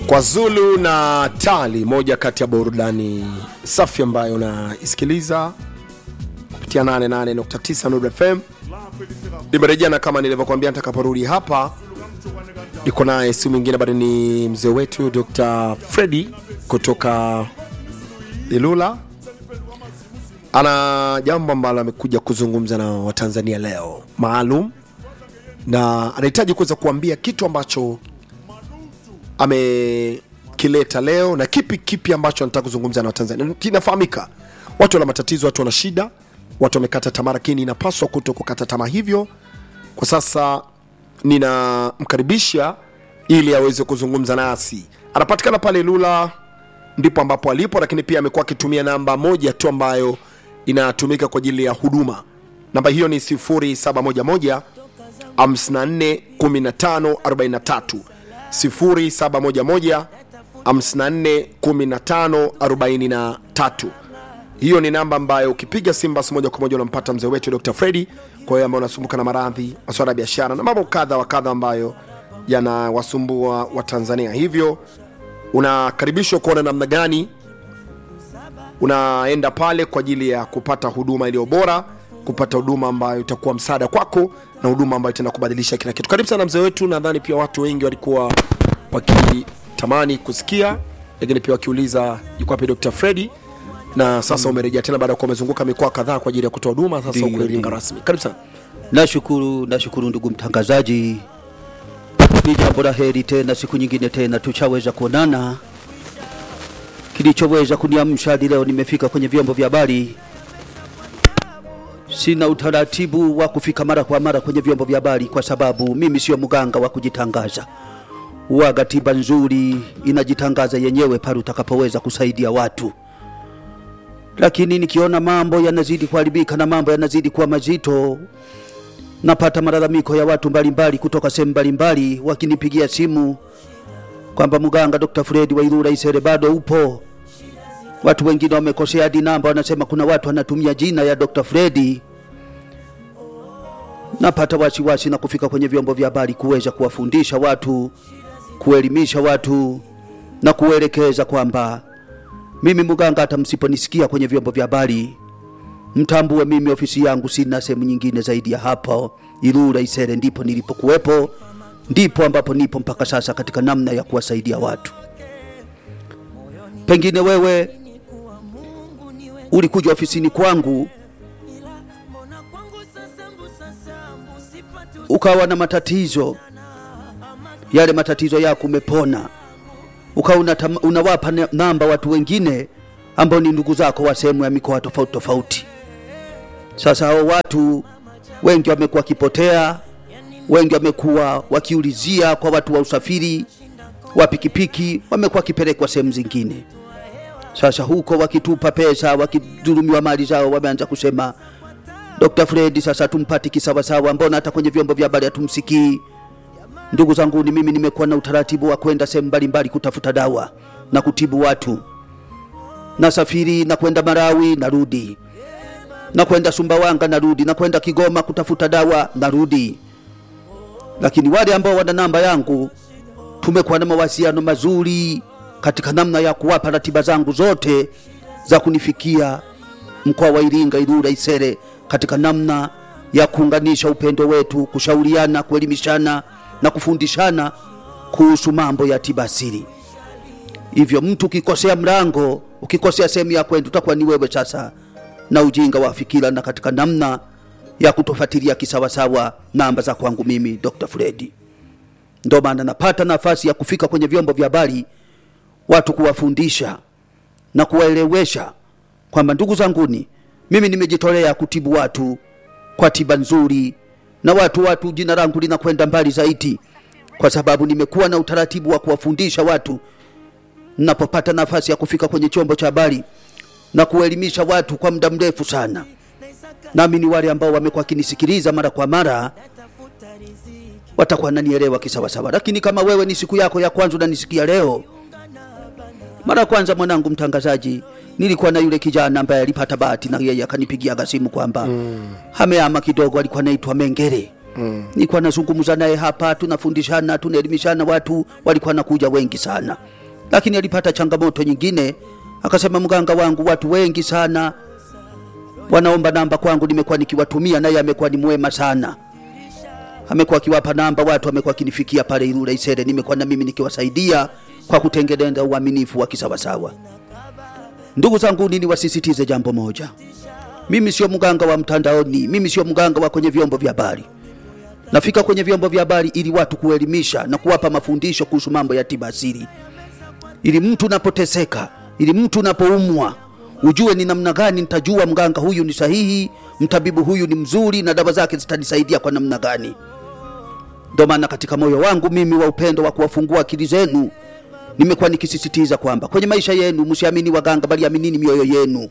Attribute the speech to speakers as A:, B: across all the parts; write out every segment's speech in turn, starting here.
A: kwa Zulu na Tali, moja kati ya burudani safi ambayo unaisikiliza kupitia 88.9 Nuru FM. Nimerejea na kama nilivyokuambia, nitakaporudi hapa niko naye, si mwingine bado ni mzee wetu Dr. Freddy kutoka Ilula. Ana jambo ambalo amekuja kuzungumza na Watanzania leo maalum, na anahitaji kuweza kuambia kitu ambacho amekileta leo na kipi kipi ambacho anataka kuzungumza na Watanzania. Kinafahamika watu wana matatizo, watu wana shida, watu wamekata tamaa, lakini inapaswa kuto kukata tamaa. Hivyo kwa sasa ninamkaribisha ili aweze kuzungumza nasi. Anapatikana pale Lula, ndipo ambapo alipo, lakini pia amekuwa akitumia namba moja tu ambayo inatumika kwa ajili ya huduma. Namba hiyo ni 0711 54 15 43 0711 54 15 43. Hiyo ni namba ambayo ukipiga simu basi moja kwa moja unampata mzee wetu Dr. Freddy, kwa hiyo ambao unasumbuka na maradhi, masuala ya biashara na mambo kadha wa kadha ambayo yanawasumbua Watanzania. Hivyo unakaribishwa kuona namna gani unaenda pale kwa ajili ya kupata huduma iliyo bora, kupata huduma ambayo itakuwa msaada kwako na huduma ambayo itaenda kubadilisha kila kitu. Karibu sana mzee wetu. Nadhani pia watu wengi walikuwa wakitamani kusikia, lakini pia wakiuliza yuko wapi Dr. Freddy, na sasa umerejea tena baada ya kuwa umezunguka mikoa kadhaa kwa ajili ya kutoa huduma. Sasa
B: Ndiyo,
A: uko Iringa
B: ndiyo.
A: rasmi. Karibu sana.
B: Nashukuru, nashukuru ndugu mtangazaji, ni jambo la heri tena, siku nyingine tena tuchaweza kuonana. Kilichoweza kuniamsha hadi leo nimefika kwenye vyombo vya habari. Sina utaratibu wa kufika mara kwa mara kwenye vyombo vya habari kwa sababu mimi sio mganga wa kujitangaza. Uwaga tiba nzuri inajitangaza yenyewe pale utakapoweza kusaidia watu lakini nikiona mambo yanazidi kuharibika na mambo yanazidi kuwa mazito, napata malalamiko ya watu mbalimbali kutoka sehemu mbalimbali wakinipigia simu kwamba mganga Dr. Fred wa Ilula Isere bado upo. Watu wengine wamekosea hadi namba, wanasema kuna watu wanatumia jina ya Dr. Fred. Napata wasiwasi na kufika kwenye vyombo vya habari kuweza kuwafundisha watu, kuelimisha watu na kuelekeza kwamba mimi mganga, hata msiponisikia kwenye vyombo vya habari, mtambue mimi ofisi yangu sina sehemu nyingine zaidi ya hapo Ilula Isere, ndipo nilipokuwepo, ndipo ambapo nipo mpaka sasa katika namna ya kuwasaidia watu. Pengine wewe ulikuja ofisini kwangu ukawa na matatizo, yale matatizo yako umepona ukawa unatama- unawapa ne- namba watu wengine ambao ni ndugu zako wa sehemu ya mikoa tofauti tofauti. Sasa hao watu wengi wamekuwa wakipotea, wengi wamekuwa wakiulizia kwa watu wa usafiri wa pikipiki, wamekuwa wakipelekwa sehemu zingine. Sasa huko wakitupa pesa, wakidhulumiwa mali zao, wameanza kusema Dr. Fred, sasa tumpati kisawasawa, mbona hata kwenye vyombo vya habari hatumsikii? Ndugu zangu, ni mimi nimekuwa na utaratibu wa kwenda sehemu mbalimbali kutafuta dawa na kutibu watu. Nasafiri na kwenda Marawi, narudi, na kwenda Sumbawanga, narudi, na kwenda Kigoma kutafuta dawa, narudi. Lakini wale ambao wana namba yangu, tumekuwa na mawasiliano mazuri katika namna ya kuwapa ratiba zangu zote za kunifikia mkoa wa Iringa, Ilula, Isere, katika namna ya kuunganisha upendo wetu, kushauriana, kuelimishana na kufundishana kuhusu mambo ya tiba asili. Hivyo mtu ukikosea mlango, ukikosea sehemu ya kwenda, utakuwa ni wewe sasa na ujinga wa fikira, na katika namna ya kutofuatilia kisawasawa namba za kwangu mimi Dr. Fredi. Ndio maana napata nafasi ya kufika kwenye vyombo vya habari, watu kuwafundisha na kuwaelewesha kwamba ndugu zanguni, mimi nimejitolea kutibu watu kwa tiba nzuri, na watu watu, jina langu linakwenda mbali zaidi, kwa sababu nimekuwa na utaratibu wa kuwafundisha watu napopata nafasi ya kufika kwenye chombo cha habari na kuelimisha watu kwa muda mrefu sana. Nami ni wale ambao wamekuwa wakinisikiliza mara kwa mara, watakuwa nanielewa kisawasawa. Lakini kama wewe ni siku yako ya kwanza unanisikia leo, mara ya kwanza, mwanangu mtangazaji, nilikuwa na yule kijana ambaye alipata bahati na yeye akanipigia simu kwamba mm. ameama kidogo, alikuwa anaitwa Mengere mm. nilikuwa nazungumza naye hapa, tunafundishana, tunaelimishana, watu walikuwa nakuja wengi sana lakini alipata changamoto nyingine akasema mganga wangu watu wengi sana wanaomba namba kwangu nimekuwa nikiwatumia naye amekuwa ni mwema sana amekuwa akiwapa namba watu amekuwa akinifikia pale Ilula Isere nimekuwa na mimi nikiwasaidia kwa kutengeneza uaminifu wa kisawasawa ndugu zangu nini wasisitize jambo moja mimi sio mganga wa mtandaoni mimi sio mganga wa kwenye vyombo vya habari nafika kwenye vyombo vya habari ili watu kuelimisha na kuwapa mafundisho kuhusu mambo ya tiba asili ili mtu unapoteseka ili mtu unapoumwa ujue ni namna gani nitajua mganga huyu ni sahihi mtabibu huyu ni mzuri na dawa zake zitanisaidia kwa namna gani ndo maana katika moyo wangu mimi wa upendo wa kuwafungua akili zenu nimekuwa nikisisitiza kwamba kwenye maisha yenu msiamini waganga bali aminini mioyo yenu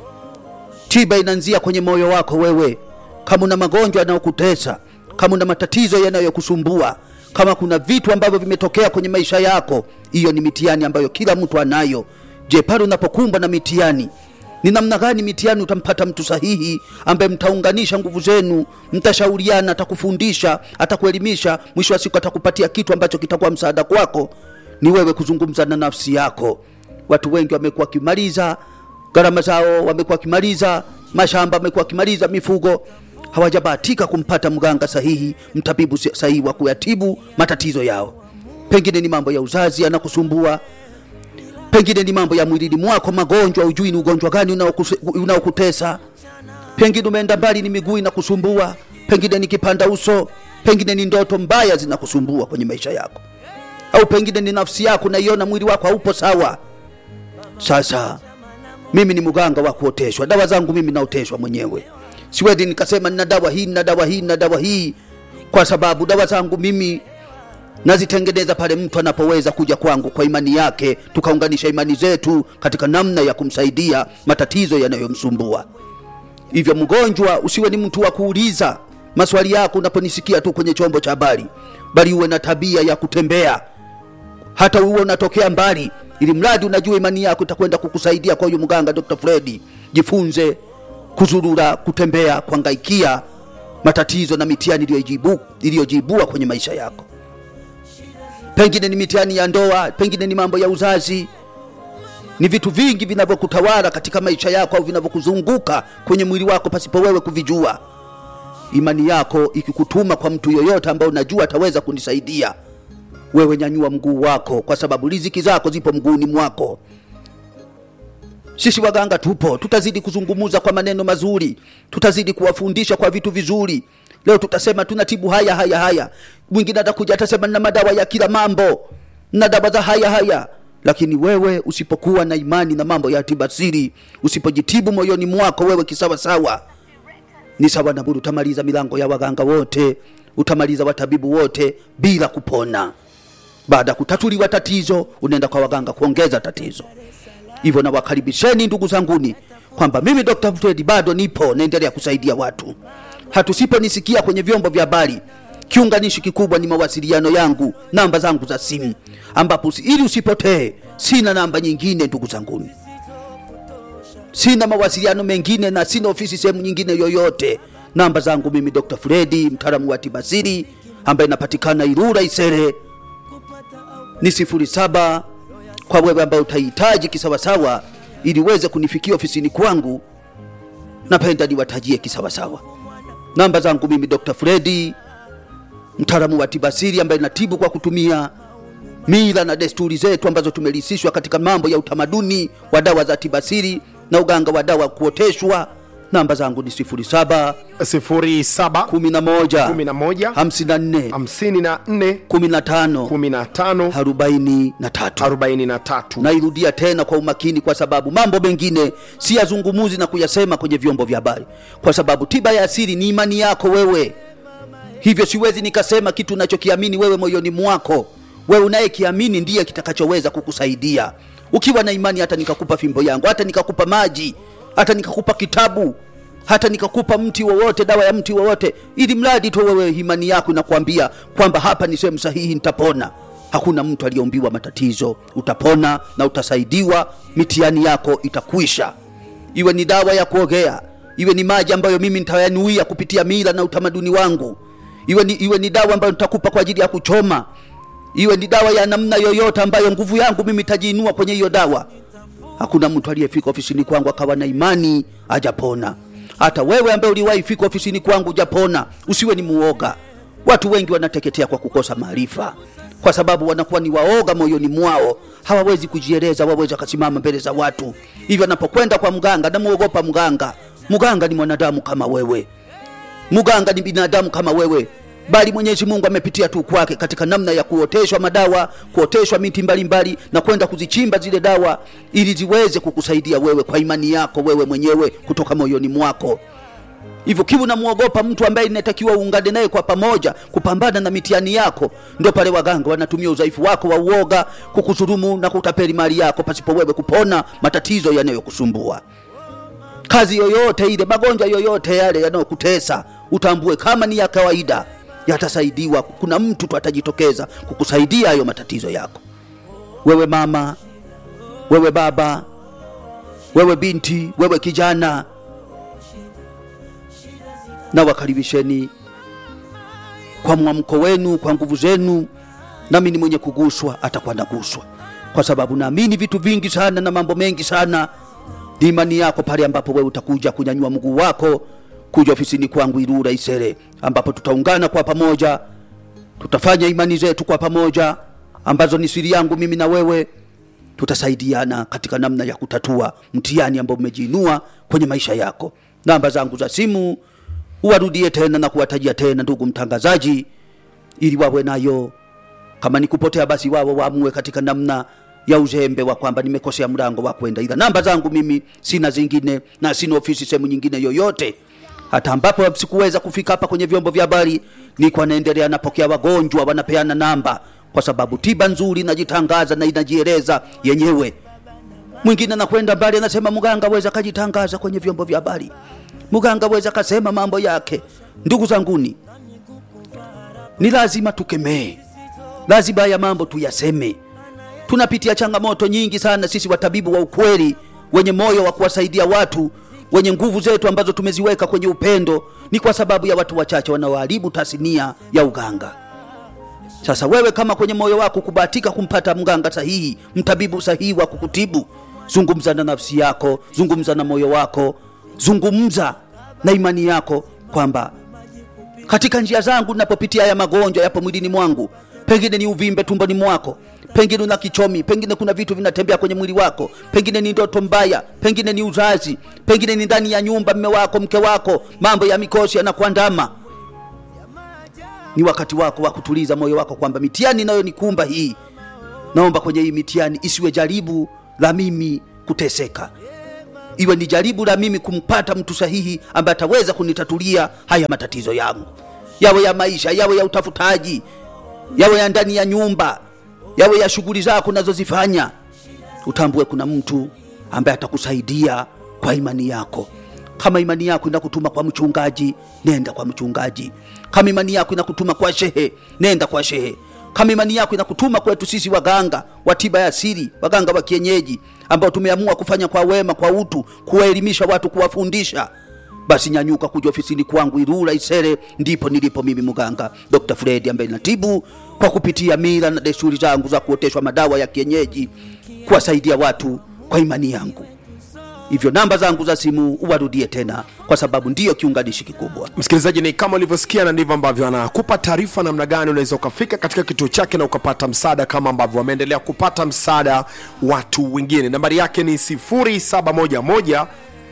B: tiba inaanzia kwenye moyo wako wewe kama una magonjwa yanayokutesa kama una matatizo yanayokusumbua kama kuna vitu ambavyo vimetokea kwenye maisha yako hiyo ni mitihani ambayo kila mtu anayo je pale unapokumbwa na mitihani ni namna gani mitihani utampata mtu sahihi ambaye mtaunganisha nguvu zenu mtashauriana atakufundisha atakuelimisha mwisho wa siku atakupatia kitu ambacho kitakuwa msaada kwako ni wewe kuzungumza na nafsi yako watu wengi wamekuwa wakimaliza gharama zao wamekuwa wakimaliza mashamba wamekuwa wakimaliza mifugo hawajabahatika kumpata mganga sahihi mtabibu sahihi wa kuyatibu matatizo yao pengine ni mambo ya uzazi yanakusumbua pengine ni mambo ya mwilini mwako magonjwa ujui ni ugonjwa gani unaokuse- unaokutesa pengine umeenda mbali ni miguu inakusumbua pengine ni kipanda uso pengine ni ndoto mbaya zinakusumbua kwenye maisha yako au pengine ni nafsi yako naiona mwili wako haupo sawa sasa mimi ni mganga wa kuoteshwa dawa zangu mimi naoteshwa mwenyewe siwezi nikasema nina dawa hii nina dawa hii nina dawa hii kwa sababu dawa zangu mimi nazitengeneza pale mtu anapoweza kuja kwangu kwa imani yake tukaunganisha imani zetu katika namna ya kumsaidia matatizo yanayomsumbua hivyo mgonjwa usiwe ni mtu wa kuuliza maswali yako unaponisikia tu kwenye chombo cha habari bali uwe na tabia ya kutembea hata uwe unatokea mbali ili mradi unajua imani yako itakwenda kukusaidia kwa huyu mganga dr fredi jifunze kuzurura kutembea kuangaikia matatizo na mitihani iliyojibu- iliyojibua kwenye maisha yako pengine ni mitihani ya ndoa pengine ni mambo ya uzazi ni vitu vingi vinavyokutawala katika maisha yako au vinavyokuzunguka kwenye mwili wako pasipo wewe kuvijua imani yako ikikutuma kwa mtu yoyote ambaye unajua ataweza kunisaidia wewe nyanyua mguu wako kwa sababu riziki zako zipo mguuni mwako sisi waganga tupo tutazidi kuzungumuza kwa maneno mazuri tutazidi kuwafundisha kwa vitu vizuri leo tutasema tunatibu haya haya haya mwingine atakuja atasema na madawa ya kila mambo na dawa za haya haya lakini wewe usipokuwa na imani na mambo ya tibasiri usipojitibu moyoni mwako wewe kisawasawa ni sawa na budi utamaliza milango ya waganga wote utamaliza watabibu wote bila kupona baada ya kutatuliwa tatizo unaenda kwa waganga kuongeza tatizo hivyo nawakaribisheni ndugu zanguni kwamba mimi dr Fred bado nipo naendelea kusaidia watu hatusiponisikia kwenye vyombo vya habari kiunganishi kikubwa ni mawasiliano yangu namba zangu za simu ambapo usi- ili usipotee sina namba nyingine ndugu zanguni sina mawasiliano mengine na sina ofisi sehemu nyingine yoyote namba zangu mimi dr fredi mtaalamu wa tibasiri ambaye inapatikana irura isere ni sifuri saba kwa wewe ambaye utahitaji kisawasawa ili uweze kunifikia ofisini kwangu napenda niwatajie kisawasawa namba zangu mimi dr fredi mtaalamu wa tibasiri ambaye natibu kwa kutumia mila na desturi zetu ambazo tumelisishwa katika mambo ya utamaduni wa dawa za tibasiri na uganga wa dawa kuoteshwa namba zangu ni 07
A: 07
B: 11
A: 11
B: 54
A: 54
B: 15
A: 15
B: 43
A: 43
B: nairudia tena kwa umakini kwa sababu mambo mengine si yazungumuzi na kuyasema kwenye vyombo vya habari kwa sababu tiba ya asili ni imani yako wewe hivyo siwezi nikasema kitu unachokiamini wewe moyoni mwako wewe unayekiamini ndiye kitakachoweza kukusaidia ukiwa na imani hata nikakupa fimbo yangu hata nikakupa maji hata nikakupa kitabu hata nikakupa mti wowote dawa ya mti wowote ili mradi tu wewe imani yako inakwambia kwamba hapa ni sehemu sahihi nitapona hakuna mtu aliyeumbiwa matatizo utapona na utasaidiwa mitihani yako itakwisha iwe ni dawa ya kuogea iwe ni maji ambayo mimi nitayanuia kupitia mila na utamaduni wangu iwe ni, iwe ni dawa ambayo nitakupa kwa ajili ya kuchoma iwe ni dawa ya namna yoyote ambayo nguvu yangu mimi tajiinua kwenye hiyo dawa hakuna mtu aliyefika ofisini kwangu akawa na imani ajapona hata wewe ambaye uliwahi fika ofisini kwangu ujapona usiwe ni muoga watu wengi wanateketea kwa kukosa maarifa kwa sababu wanakuwa ni waoga moyoni mwao hawawezi kujieleza wawezi akasimama mbele za watu hivyo anapokwenda kwa mganga namuogopa mganga mganga ni mwanadamu kama wewe mganga ni binadamu kama wewe bali mwenyezi mungu amepitia tu kwake katika namna ya kuoteshwa madawa kuoteshwa miti mbalimbali mbali, na kwenda kuzichimba zile dawa ili ziweze kukusaidia wewe kwa imani yako wewe mwenyewe kutoka moyoni mwako hivyo kiwa unamwogopa mtu ambaye inatakiwa uungane naye kwa pamoja kupambana na mitihani yako ndio pale waganga wanatumia udhaifu wako wa uoga kukusurumu na kutapeli mali yako pasipo wewe kupona matatizo yanayokusumbua kazi yoyote ile magonjwa yoyote yale yanayokutesa utambue kama ni ya kawaida yatasaidiwa kuna mtu tu atajitokeza kukusaidia hayo matatizo yako wewe mama wewe baba wewe binti wewe kijana na wakaribisheni kwa mwamko wenu kwa nguvu zenu nami ni mwenye kuguswa atakuwa naguswa kwa sababu naamini vitu vingi sana na mambo mengi sana ni imani yako pale ambapo wewe utakuja kunyanyua mguu wako kuja ofisini kwangu Ilula Isere, ambapo tutaungana kwa pamoja, tutafanya imani zetu kwa pamoja, ambazo ni siri yangu mimi na wewe. Tutasaidiana katika namna ya kutatua mtihani ambao umejiinua kwenye maisha yako. Namba zangu za simu uwarudie tena na kuwatajia tena, ndugu mtangazaji, ili wawe nayo. Kama ni kupotea, basi wao waamue katika namna ya uzembe wa kwamba nimekosea mlango wa kwenda, ila namba zangu mimi sina zingine na sina ofisi sehemu nyingine yoyote hata ambapo sikuweza kufika hapa kwenye vyombo vya habari, niko naendelea napokea wagonjwa, wanapeana namba, kwa sababu tiba nzuri inajitangaza na inajieleza yenyewe. Mwingine anakwenda mbali, anasema mganga weza kajitangaza kwenye vyombo vya habari, mganga weza kasema mambo yake. Ndugu zanguni, ni lazima tukemee, lazima haya mambo tuyaseme. Tunapitia changamoto nyingi sana sisi watabibu wa ukweli, wenye moyo wa kuwasaidia watu wenye nguvu zetu ambazo tumeziweka kwenye upendo ni kwa sababu ya watu wachache wanaoharibu tasnia ya uganga. Sasa wewe kama kwenye moyo wako kubahatika kumpata mganga sahihi, mtabibu sahihi wa kukutibu, zungumza na nafsi yako, zungumza na moyo wako, zungumza na imani yako kwamba katika njia zangu ninapopitia haya magonjwa yapo mwilini mwangu, pengine ni uvimbe tumboni mwako, pengine una kichomi, pengine kuna vitu vinatembea kwenye mwili wako, pengine ni ndoto mbaya, pengine ni uzazi, pengine ni ndani ya nyumba, mme wako, mke wako, mambo ya mikosi yanakuandama. Ni wakati wako wa kutuliza moyo wako kwamba mitihani inayonikumba hii, naomba kwenye hii mitihani isiwe jaribu la mimi kuteseka, iwe ni jaribu la mimi kumpata mtu sahihi ambaye ataweza kunitatulia haya matatizo yangu, yawe ya maisha, yawe ya utafutaji, yawe ya ndani ya nyumba, yawe ya shughuli zako unazozifanya. Utambue kuna mtu ambaye atakusaidia kwa imani yako. Kama imani yako inakutuma kwa mchungaji, nenda kwa mchungaji. Kama imani yako inakutuma kwa shehe, nenda kwa shehe. Kama imani yako inakutuma kwetu sisi waganga wa tiba ya asili, waganga wa kienyeji ambao tumeamua kufanya kwa wema, kwa utu, kuwaelimisha watu, kuwafundisha, basi nyanyuka kuja ofisini kwangu Ilula Isere, ndipo nilipo mimi mganga Dr. Fred ambaye natibu kwa kupitia mila na desturi zangu za kuoteshwa madawa ya kienyeji, kuwasaidia watu kwa imani yangu. Hivyo namba zangu za simu uwarudie tena, kwa sababu ndiyo kiunganishi kikubwa.
A: msikilizaji ni kama ulivyosikia na ndivyo ambavyo anakupa taarifa namna gani unaweza ukafika katika kituo chake na ukapata msaada kama ambavyo wameendelea kupata msaada watu wengine nambari yake ni 0711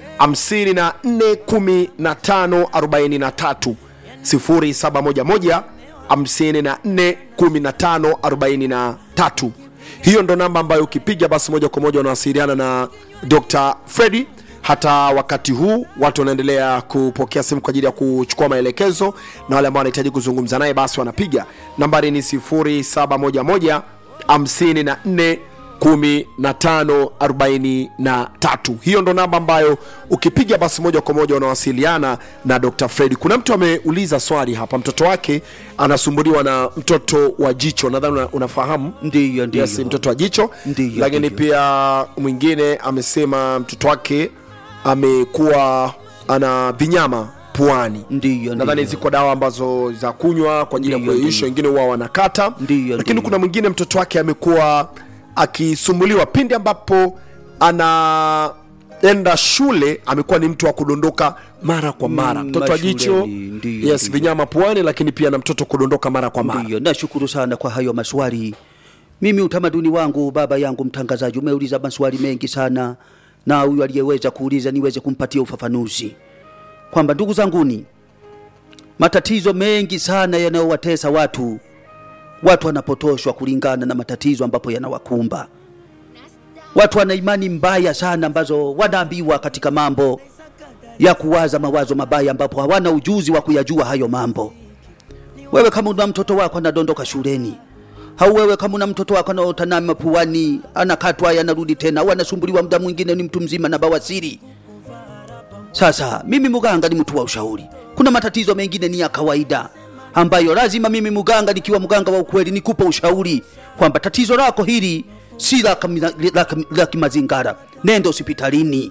A: 541543 0711 541543 hiyo ndo namba ambayo ukipiga basi moja kwa moja unawasiliana na dr fredi hata wakati huu watu wanaendelea kupokea simu kwa ajili ya kuchukua maelekezo na wale ambao wanahitaji kuzungumza naye basi wanapiga nambari ni 0711 54 1543 hiyo ndo namba ambayo ukipiga basi moja kwa moja unawasiliana na dr fredi kuna mtu ameuliza swali hapa mtoto wake anasumbuliwa na mtoto wa jicho nadhani una, unafahamu
B: Ndiyo, ndiyo.
A: yes, mtoto wa jicho
B: Ndiyo,
A: lakini
B: ndiyo.
A: pia mwingine amesema mtoto wake amekuwa ana vinyama puani
B: Ndiyo,
A: nadhani
B: ndiyo.
A: ziko dawa ambazo za kunywa kwa ajili ya
B: Ndiyo,
A: kuyeyusha wengine huwa wanakata
B: Ndiyo,
A: lakini
B: ndiyo.
A: kuna mwingine mtoto wake amekuwa akisumbuliwa pindi ambapo anaenda shule amekuwa ni mtu wa kudondoka mara kwa mara
B: Mm,
A: mtoto wa jicho
B: mashuleni, ndiyo,
A: yes
B: ndiyo.
A: vinyama puani lakini pia na mtoto kudondoka mara kwa mara
B: Ndiyo, nashukuru sana kwa hayo maswali. Mimi utamaduni wangu, baba yangu mtangazaji, umeuliza maswali mengi sana, na huyu aliyeweza kuuliza niweze kumpatia ufafanuzi kwamba ndugu zanguni, matatizo mengi sana yanayowatesa watu, watu wanapotoshwa kulingana na matatizo ambapo yanawakumba. Watu wana imani mbaya sana ambazo wanaambiwa katika mambo ya kuwaza mawazo mabaya, ambapo hawana ujuzi wa kuyajua hayo mambo wewe kama una mtoto wako anadondoka shuleni au wewe kama una mtoto wako anaota mapuani anakatwa yanarudi tena au anasumbuliwa muda mwingine ni mtu mzima na bawasiri sasa mimi muganga ni mtu wa ushauri kuna matatizo mengine ni ya kawaida ambayo lazima mimi muganga nikiwa muganga wa ukweli nikupa ushauri kwamba tatizo lako hili si la kami- la kami- la kimazingara nenda hospitalini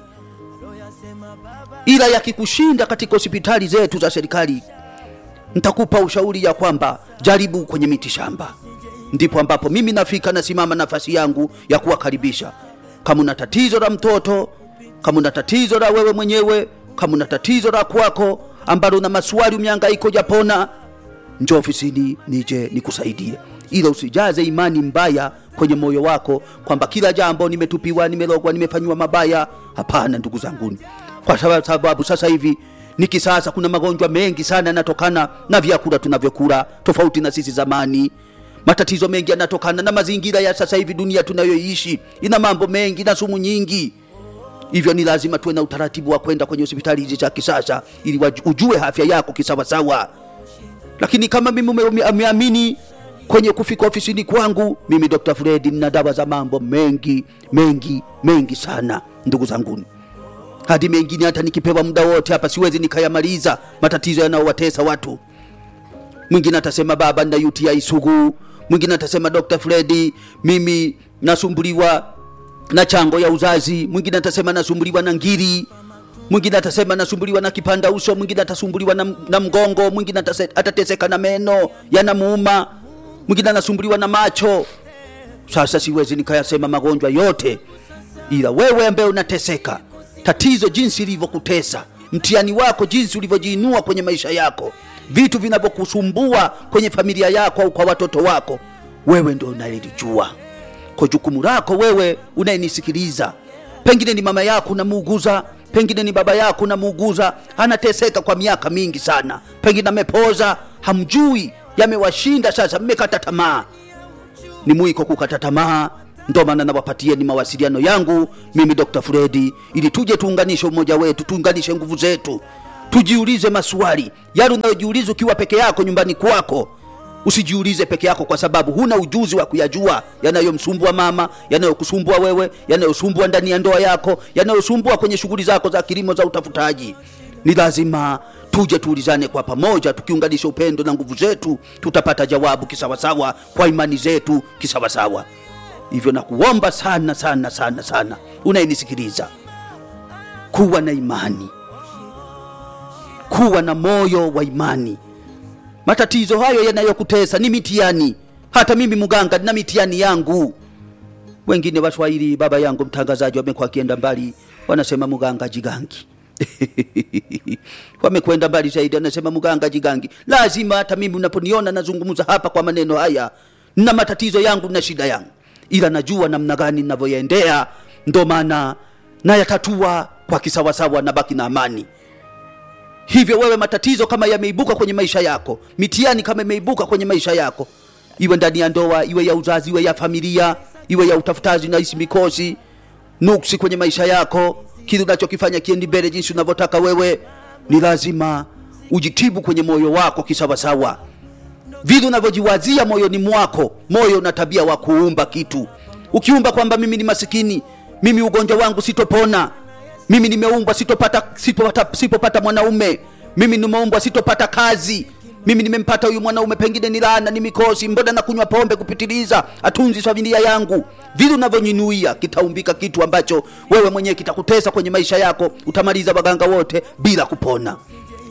B: ila yakikushinda katika hospitali zetu za serikali nitakupa ushauri ya kwamba jaribu kwenye miti shamba ndipo ambapo mimi nafika nasimama nafasi yangu ya kuwakaribisha kama una tatizo la mtoto kama una tatizo la wewe mwenyewe kama una tatizo la kwako ambalo una maswali umiangaiko japona njo ofisini nije nikusaidie ila usijaze imani mbaya kwenye moyo wako kwamba kila jambo nimetupiwa nimelogwa nimefanyiwa mabaya hapana ndugu zanguni kwa sababu- sababu sasa hivi ni kisasa kuna magonjwa mengi sana yanatokana na vyakula tunavyokula tofauti na sisi zamani matatizo mengi yanatokana na mazingira ya sasa hivi dunia tunayoishi ina mambo mengi na sumu nyingi hivyo ni lazima tuwe na utaratibu wa kwenda kwenye hospitali hizi za kisasa ili waju- ujue afya yako kisawasawa lakini kama mimi ume- ume- umeamini kwenye kufika ofisini kwangu mimi dr fredi nina dawa za mambo mengi mengi mengi sana ndugu zanguni hadi mengine hata nikipewa muda wote hapa siwezi nikayamaliza matatizo yanayowatesa watu mwingine atasema baba na uti sugu mwingine atasema dr fredi mimi nasumbuliwa na chango ya uzazi mwingine atasema nasumbuliwa na ngiri mwingine atasema nasumbuliwa na kipanda uso mwingine atasumbuliwa na, na mgongo mwingine atase- atateseka na meno yanamuuma mwingine anasumbuliwa na macho sasa siwezi nikayasema magonjwa yote ila wewe ambaye unateseka tatizo jinsi ilivyokutesa mtihani wako jinsi ulivyojiinua kwenye maisha yako vitu vinavyokusumbua kwenye familia yako au kwa watoto wako wewe ndio unalilijua kwa jukumu lako wewe unayenisikiliza pengine ni mama yako unamuuguza pengine ni baba yako unamuuguza anateseka kwa miaka mingi sana pengine amepoza hamjui yamewashinda sasa mmekata tamaa ni mwiko kukata tamaa ndo maana nawapatieni mawasiliano yangu mimi dr fredi ili tuje tuunganishe umoja wetu tuunganishe nguvu zetu tujiulize maswali yale unayojiuliza ukiwa peke yako nyumbani kwako usijiulize peke yako kwa sababu huna ujuzi wa kuyajua yanayomsumbua mama yanayokusumbua wewe yanayosumbua ndani ya ndoa yako yanayosumbua kwenye shughuli zako za kilimo za utafutaji ni lazima tuje tuulizane kwa pamoja tukiunganisha upendo na nguvu zetu tutapata jawabu kisawasawa kwa imani zetu kisawasawa hivyo nakuomba sana sana sana sana unayenisikiliza kuwa na imani kuwa na moyo wa imani matatizo hayo yanayokutesa ni mitihani hata mimi mganga na mitihani yangu wengine waswahili baba yangu mtangazaji wamekuwa akienda mbali wanasema mganga jigangi wamekwenda mbali zaidi wanasema mganga jigangi lazima hata mimi unaponiona nazungumza hapa kwa maneno haya na matatizo yangu na shida yangu ila najua namna gani ninavyoyaendea ndo maana nayatatua kwa kisawasawa na baki na amani hivyo wewe matatizo kama yameibuka kwenye maisha yako mitihani kama imeibuka kwenye maisha yako iwe ndani ya ndoa iwe ya uzazi iwe ya familia iwe ya utafutaji na isi mikosi nuksi kwenye maisha yako kile unachokifanya kiendi mbele jinsi unavyotaka wewe ni lazima ujitibu kwenye moyo wako kisawasawa vile unavyojiwazia moyoni mwako moyo una tabia wa kuumba kitu ukiumba kwamba mimi ni masikini mimi ugonjwa wangu sitopona mimi nimeumbwa sitopata, sitopata, sitopata mwanaume mimi nimeumbwa sitopata kazi mimi nimempata huyu mwanaume pengine ni laana ni mikosi mbona na kunywa pombe kupitiliza atunzi familia yangu vile unavyonyinuia kitaumbika kitu ambacho wewe mwenyewe kitakutesa kwenye maisha yako utamaliza waganga wote bila kupona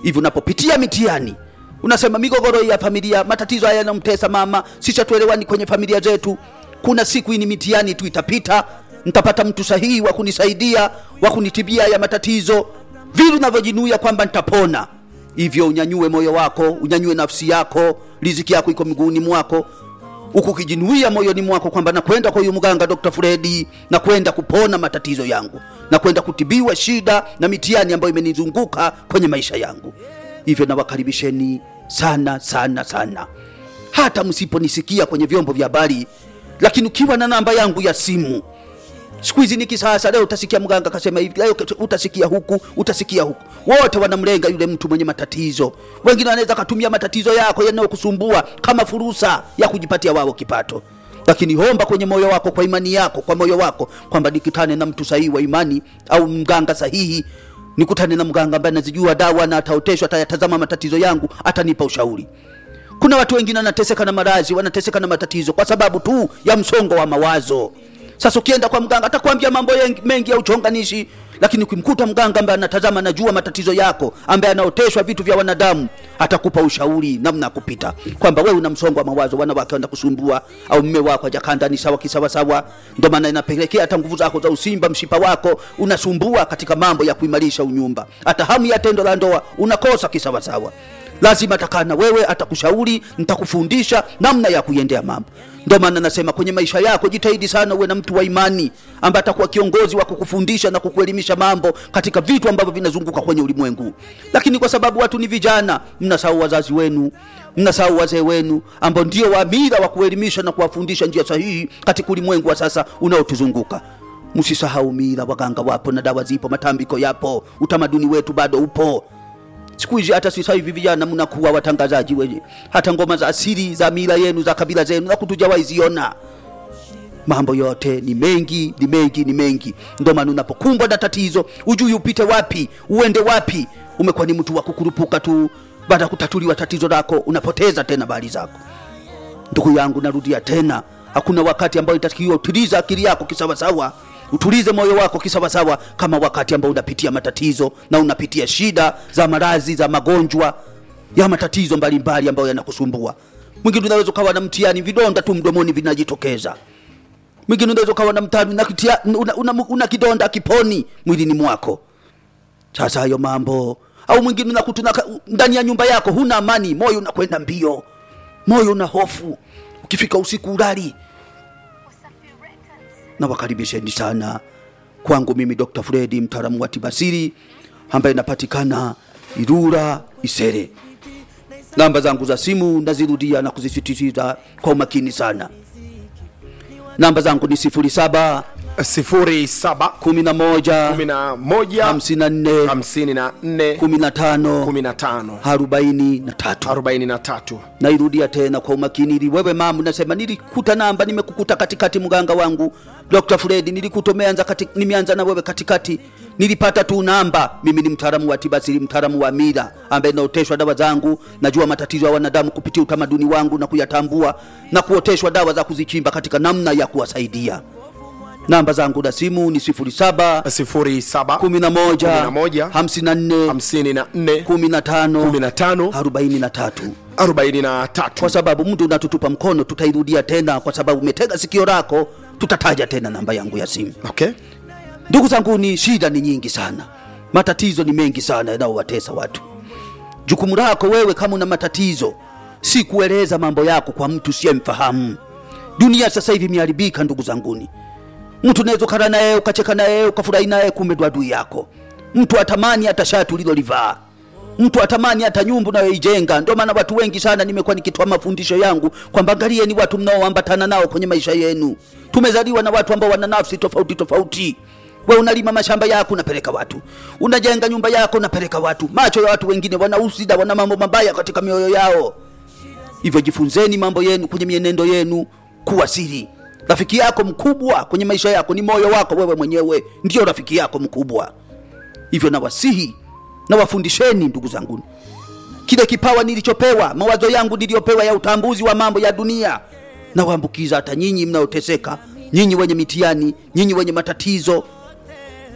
B: hivi unapopitia mitihani unasema migogoro ya familia matatizo haya yanamtesa mama sisi hatuelewani kwenye familia zetu kuna siku hii ni mitihani tu itapita nitapata mtu sahihi wa kunisaidia wa kunitibia ya matatizo vile unavyojinuia kwamba nitapona hivyo unyanyue moyo wako unyanyue nafsi yako riziki yako iko miguuni mwako huku ukijinuia moyoni mwako kwamba nakwenda kwa huyu mganga Dr. Fredi na kwenda kupona matatizo yangu na kwenda kutibiwa shida na mitihani ambayo imenizunguka kwenye maisha yangu. Hivyo nawakaribisheni sana sana sana, hata msiponisikia kwenye vyombo vya habari, lakini ukiwa na namba yangu ya simu siku hizi ni kisasa. Leo utasikia mganga kasema hivi, leo utasikia huku, utasikia huku. Wote wanamlenga yule mtu mwenye matatizo. Wengine wanaweza katumia matatizo yako yanayokusumbua kama fursa ya kujipatia wao kipato, lakini homba kwenye moyo wako, kwa imani yako, kwa moyo wako kwamba nikutane na mtu sahihi wa imani au mganga sahihi, nikutane na mganga ambaye anazijua dawa na ataoteshwa, atayatazama matatizo yangu, atanipa ushauri. Kuna watu wengine wanateseka na maradhi, wanateseka na matatizo kwa sababu tu ya msongo wa mawazo. Sasa ukienda kwa mganga atakwambia mambo yengi- mengi ya uchonganishi, lakini ukimkuta mganga ambaye anatazama, anajua matatizo yako, ambaye anaoteshwa vitu vya wanadamu, atakupa ushauri namna ya kupita, kwamba wewe una msongo wa mawazo, wanawake wanakusumbua au mme wako hajakaa ndani sawa kisawasawa, ndio maana inapelekea hata nguvu zako za usimba, mshipa wako unasumbua katika mambo ya kuimarisha unyumba, hata hamu ya tendo la ndoa unakosa kisawasawa lazima atakaa na wewe, atakushauri, nitakufundisha namna ya kuiendea mambo. Ndio maana nasema kwenye maisha yako jitahidi sana uwe na mtu wa imani ambaye atakuwa kiongozi wa kukufundisha na kukuelimisha mambo katika vitu ambavyo vinazunguka kwenye ulimwengu. Lakini kwa sababu watu ni vijana, mnasahau wazazi wenu, mnasahau wazee wenu ambao ndio waamira wa kuelimisha na kuwafundisha njia sahihi katika ulimwengu wa sasa unaotuzunguka. Msisahau mila, waganga wapo na dawa zipo, matambiko yapo, utamaduni wetu bado upo siku hizi hata sasa hivi vijana mnakuwa watangazaji wenye hata ngoma za asili za mila yenu za kabila zenu na kutujawahi ziona mambo yote ni mengi ni mengi ni mengi ndio maana unapokumbwa na tatizo ujui upite wapi uende wapi umekuwa ni mtu wa kukurupuka tu baada ya kutatuliwa tatizo lako unapoteza tena bali zako ndugu yangu narudia tena hakuna wakati ambao itakiwa utulize akili yako kisawasawa utulize moyo wako kisawasawa kama wakati ambao unapitia matatizo na unapitia shida za maradhi za magonjwa ya matatizo mbalimbali ambayo yanakusumbua mwingine unaweza ukawa na mtihani vidonda tu mdomoni vinajitokeza mwingine unaweza ukawa na mtihani una, kitia- una, una, una kidonda kiponi mwilini mwako sasa hayo mambo au mwingine unakuta unaka- ndani ya nyumba yako huna amani moyo unakwenda mbio moyo una hofu ukifika usiku ulali na wakaribisheni sana kwangu mimi Dr. Fredi mtaalamu wa tibasiri ambaye napatikana Irura Isere. Namba zangu za simu nazirudia na kuzisisitiza kwa umakini sana. Namba zangu ni 07
A: sifuri saba
B: 11
A: kumi na moja
B: 54
A: hamsini na nne
B: 15
A: kumi na tano
B: 43
A: arobaini na tatu
B: nairudia tena kwa umakini ili wewe mamu nasema nilikuta namba nimekukuta katikati mganga wangu Dr. Fred nilikuta umeanza kati, nimeanza na wewe katikati nilipata tu namba mimi ni mtaalamu wa tiba asili mtaalamu wa mila ambaye naoteshwa dawa zangu najua matatizo ya wanadamu kupitia utamaduni wangu na kuyatambua na kuoteshwa dawa za kuzichimba katika namna ya kuwasaidia namba zangu na simu ni 07
A: sifuri saba
B: 11
A: 11,
B: 54
A: hamsini na nne
B: 15
A: kumi na tano
B: 43
A: arobaini na tatu
B: kwa sababu mtu unatutupa mkono tutairudia tena kwa sababu umetega sikio lako tutataja tena namba yangu ya simu
A: okay.
B: ndugu zangu ni shida ni nyingi sana matatizo ni mengi sana yanayowatesa watu jukumu lako wewe kama una matatizo si kueleza mambo yako kwa mtu siyemfahamu dunia sasa hivi imeharibika ndugu zanguni mtu unaweza ukala naye ukacheka naye ukafurahi naye kumbe ndo adui yako mtu atamani hata shati ulilolivaa mtu atamani hata nyumba unayoijenga ndio maana watu wengi sana nimekuwa nikitoa mafundisho yangu kwamba angalieni watu mnaoambatana nao kwenye maisha yenu tumezaliwa na watu ambao wana nafsi tofauti tofauti we unalima mashamba yako unapeleka watu unajenga nyumba yako unapeleka watu macho ya watu wengine wana usida wana mambo mabaya katika mioyo yao hivyo jifunzeni mambo yenu kwenye mienendo yenu kuwa siri rafiki yako mkubwa kwenye maisha yako ni moyo wako wewe mwenyewe ndio rafiki yako mkubwa hivyo nawasihi nawafundisheni ndugu zangu kile kipawa nilichopewa mawazo yangu niliyopewa ya utambuzi wa mambo ya dunia nawaambukiza hata nyinyi mnaoteseka nyinyi wenye mitihani nyinyi wenye matatizo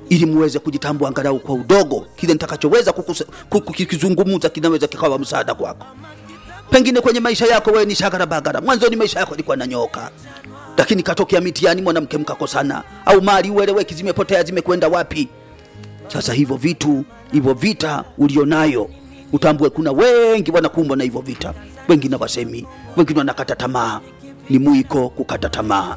B: ili muweze kujitambua angalau kwa udogo, kile nitakachoweza kukusa- ku- kukizungumza kinaweza kikawa msaada kwako. Pengine kwenye maisha yako wewe ni shagara bagara, mwanzoni maisha yako yalikuwa nanyoka, lakini katokea mitihani, mwanamke mkakosana, au mali ueleweki, zimepotea zimekwenda wapi? Sasa hivyo vitu hivyo vita ulionayo utambue, kuna wengi wanakumbwa na hivyo vita, wengine wasemi, wengine wanakata tamaa. Ni mwiko kukata tamaa,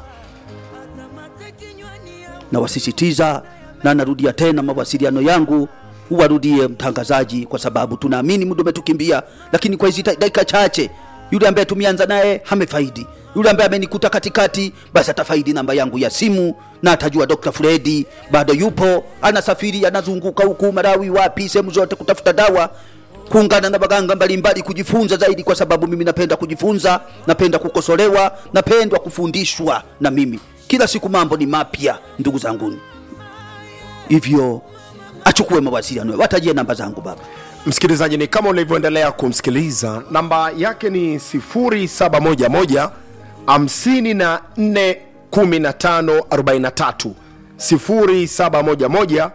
B: na wasisitiza na narudia tena, mawasiliano yangu uwarudie mtangazaji, kwa sababu tunaamini muda umetukimbia, lakini kwa hizi ta- dakika chache, yule ambaye tumeanza naye hamefaidi, yule ambaye amenikuta katikati, basi atafaidi namba yangu ya simu na atajua Dr. Fredi bado yupo, anasafiri, anazunguka huku Marawi, wapi, sehemu zote kutafuta dawa kuungana na waganga mbalimbali kujifunza zaidi, kwa sababu mimi napenda kujifunza, napenda kukosolewa, napendwa kufundishwa na mimi. Kila siku mambo ni mapya, ndugu zanguni, hivyo achukue mawasiliano, watajie namba zangu baba.
A: msikilizaji ni kama ulivyoendelea kumsikiliza namba yake ni 0711 54 15 43 0711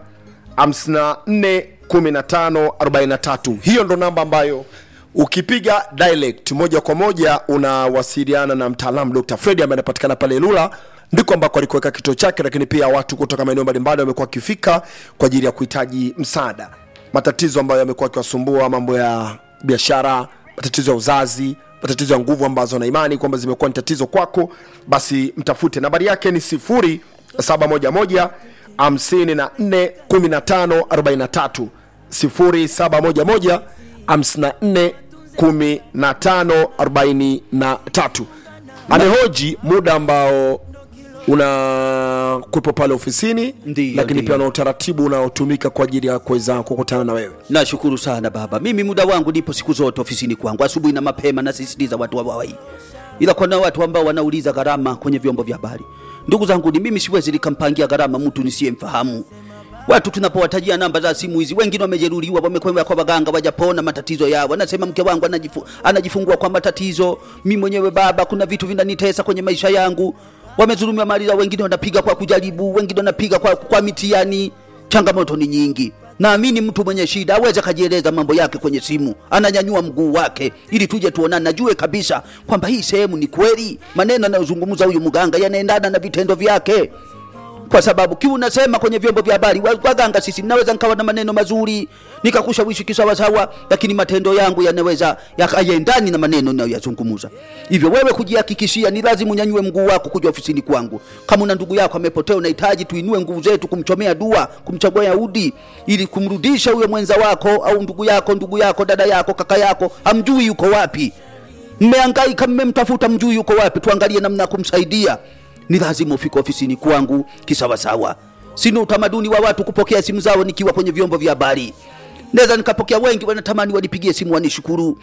A: 54 15 43 hiyo ndo namba ambayo ukipiga direct moja kwa moja unawasiliana na mtaalamu dr fredi ambaye anapatikana pale lula ndiko ambako alikuweka kituo chake lakini pia watu kutoka maeneo mbalimbali wamekuwa wakifika kwa ajili ya kuhitaji msaada matatizo ambayo yamekuwa akiwasumbua mambo ya biashara matatizo ya uzazi matatizo ya nguvu ambazo na imani kwamba zimekuwa ni tatizo kwako basi mtafute nambari yake ni 0711 54 15 43 0711 54 15 43 amehoji muda ambao una kuwepo pale ofisini
B: Ndiyo,
A: lakini
B: ndiyo.
A: pia na utaratibu unaotumika kwa ajili ya kuweza kukutana na wewe
B: Nashukuru sana baba. Mimi muda wangu nipo siku zote ofisini kwangu, asubuhi na mapema, nasisitiza watu wawai, ila kuna watu ambao wanauliza gharama kwenye vyombo vya habari. Ndugu zangu, ni mimi siwezi nikampangia gharama mtu nisiyemfahamu. Watu tunapowatajia namba za simu hizi, wengine wamejeruhiwa, wamekwenda kwa waganga, wajapona matatizo yao. Wanasema mke wangu anajifu, anajifungua kwa matatizo, mi mwenyewe baba, kuna vitu vinanitesa kwenye maisha yangu. Wamezulumiwa mali zao, wengine wanapiga kwa kujaribu, wengine wanapiga kwa, kwa mitihani. Changamoto ni nyingi. Naamini mtu mwenye shida aweze akajieleza mambo yake kwenye simu, ananyanyua mguu wake ili tuje tuonane, najue kabisa kwamba hii sehemu ni kweli, maneno anayozungumza huyu mganga yanaendana na vitendo vyake kwa sababu kiu unasema kwenye vyombo vya habari wa- waganga sisi naweza nikawa na maneno mazuri nikakushawishi kisawasawa lakini matendo yangu yanaweza yakaendani na maneno nayoyazungumuza hivyo wewe kujihakikishia ni lazima unyanyue mguu wako kuja ofisini kwangu kama una ndugu yako amepotea unahitaji tuinue nguvu zetu kumchomea dua kumchagua yahudi ili kumrudisha huyo mwenza wako au ndugu yako ndugu yako dada yako kaka yako hamjui yuko wapi mmeangaika mmemtafuta mjui yuko wapi tuangalie namna ya kumsaidia ni lazima ufike ofisini kwangu kisawasawa sina utamaduni wa watu kupokea simu zao nikiwa kwenye vyombo vya habari naweza nikapokea wengi wanatamani wanipigie simu wanishukuru